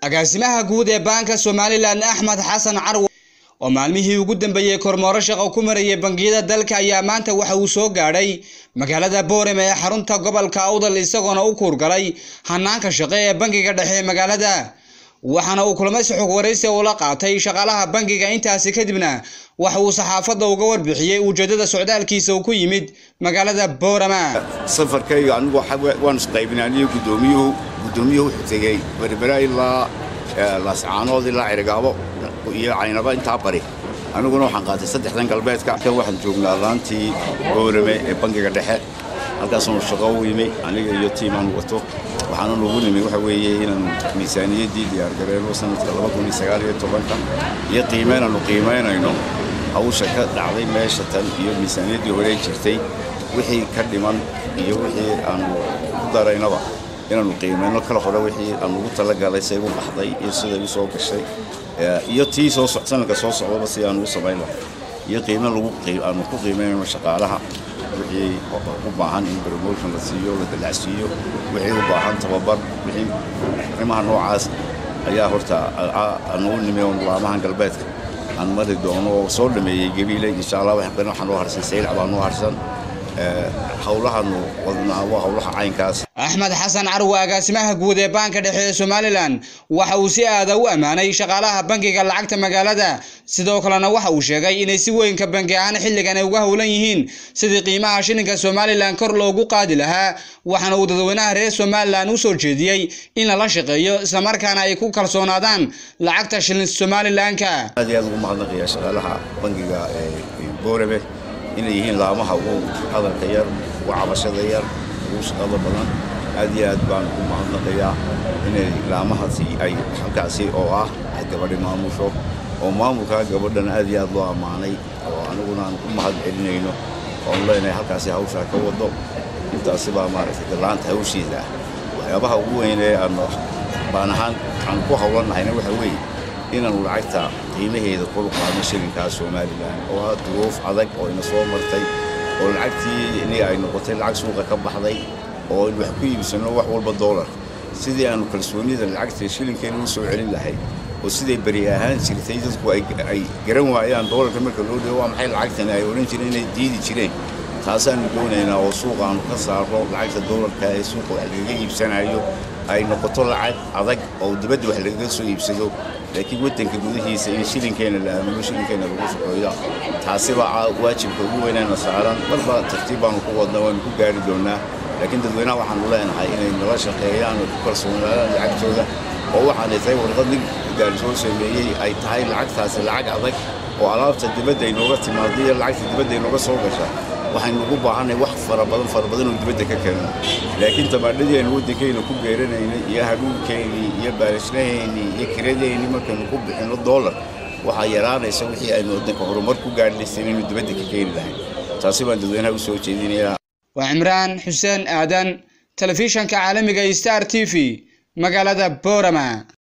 agaasimaha guud ee baanka somalilan axmed xasan carwo oo maalmihii ugu dambeeyey kormooro shaqo ku marayay bangiyada dalka ayaa maanta waxa uu soo gaadhay magaalada boorame ee xarunta gobolka awdal isagoona u kuurgalay hanaanka shaqe ee bangiga dhexe ee magaalada waxaana uu kulmaysi xog waraysi ula qaatay shaqaalaha bangiga intaasi kadibna waxa uu saxaafadda uga warbixiyey ujeedada socdaalkiisa uu ku yimid magaalada boorama safarkayga anigu waan isqaybinay aniyo gudoomiyuhu gudoomiyuhu wuxuu tegey berbera ilaa laascaanood ilaa cirigaabo iyo caynaba intaa bari aniguna waxaan qaatay saddexdan galbeedka kan waxaan joognaa laantii boorame ee bangiga dhexe halkaasaanu shaqo u yimi aniga iyo tiimaan wato waxaana nugu nimi waxa weeye inaan miisaaniyaddii diyaargareyno sanadka ka iyo qiimeynaanu qiimaynayno hawsha ka dhacday meesha tan iyo miisaaniyaddii horey jirtay wixii ka dhiman iyo wixii aanu ku daraynaba inaanu qiimayno kala hore wixii aan ugu talagalay say u baxday iyo siday u soo gashay iyo tii soo sanadka soo socdaba si aanu u samayn lahay iyo qiime aanu ku qiimaynayno shaqaalaha wixii u baahan in promotion la siiyo la dalacsiiyo wixii u baahan tababar wixii arrimaha noocaas ayaa horta anugu nimi oo laamahan galbeedka aan mari doono oo soo dhameeyey gabiile insha allah waxaan noo harsan saylac baa noo harsan howlahanu wadnaa waa howlaha caynkaas axmed xasan carwo agaasimaha guud ee baanka dhexe ee somalilan waxa uu si aada u ammaanay shaqaalaha bangiga lacagta magaalada sidoo kalena waxa uu sheegay inay si weynka bangi ahaan xilligan ay uga howlan yihiin sidii qiimaha shilinka somalilan kor loogu qaadi lahaa waxaana uu dadweynaha reer somalilan u soo jeediyey in lala shaqeeyo islamarkaana ay ku kalsoonaadaan lacagta shilin somalilanka aad iyo aad ugu mahadnaqaya shaqaalaha bangiga boorame inay yihiin laamaha ugu hadalka yar ugu cabashada yar ugu shaqada badan aad iyo aad baan u mahadnaqayaa inay laamahaasi ay halkaasi oo ah gabadhi maamusho oo maamulkaa gabadhana aad iyo aad loo ammaanay oo aniguna aan u mahad celinayno oon leenahay halkaasi hawshaa ka wado intaasi baa maaragtay galaanta hawshiisa ah waxyaabaha ugu weynee aan baan ahaan aan ku howlannahayna waxa weeye inaanu lacagta qiimaheeda kor u qaadno shilinkaa somalilan oo ah duruuf adag oo ina soo martay oo lacagtii iniga ay noqotay lacag suuqa ka baxday oo in wax ku iibsanno wax walba doolar sidii aanu kalsoonida lacagta shilinkeena u soo celin lahay oo siday beri ahaan jirtay dadku ay garan waayaan doolarka marka loo dhigo waa maxay lacagtani ay odhan jireen inay diidi jireen taasaanu doonaynaa oo suuqa aanu ka saarno lacagta doolarka ee suuqa wax lagaga iibsanayo ay noqoto lacag adag oo dibadda wax lagaga soo iibsado laakiin waddanka gudihiisa in shilinkeena la aamino shilinkeena lagu shaqeeyo taasibaa waajibka ugu weynaana saaran marba tartiib baanu ku wadna waanu ku gaari doonnaa laakiin dadweynaha waxaanu leenahay inay nala shaqeeyaan oo ku kalsoonaadaan lacagtooda oo waxaanay tahay warqad nin gaari soo sameeyey ay tahay lacagtaasi lacag adag oo alaabta dibadda inooga timaada iyo lacagta dibadda inooga soo gasha waxaynu ugu baahanay wax fara badan fara badan oo dibadda ka keeno laakiin tamaadhadeenu waddankayna ku beeranaynay iyo hadhuunkeennii iyo baalashlaheennii iyo kiradeennii markaynu ku bixinno doolar waxaa yaraanaysa wixii aynu waddanka horumar ku gaadhaysan inaynu dibadda ka keeni lahayn taasi baan dadweynaha u soo jeedinayaa waa cimraan xuseen aadan telefishanka caalamiga star t v magaalada boorama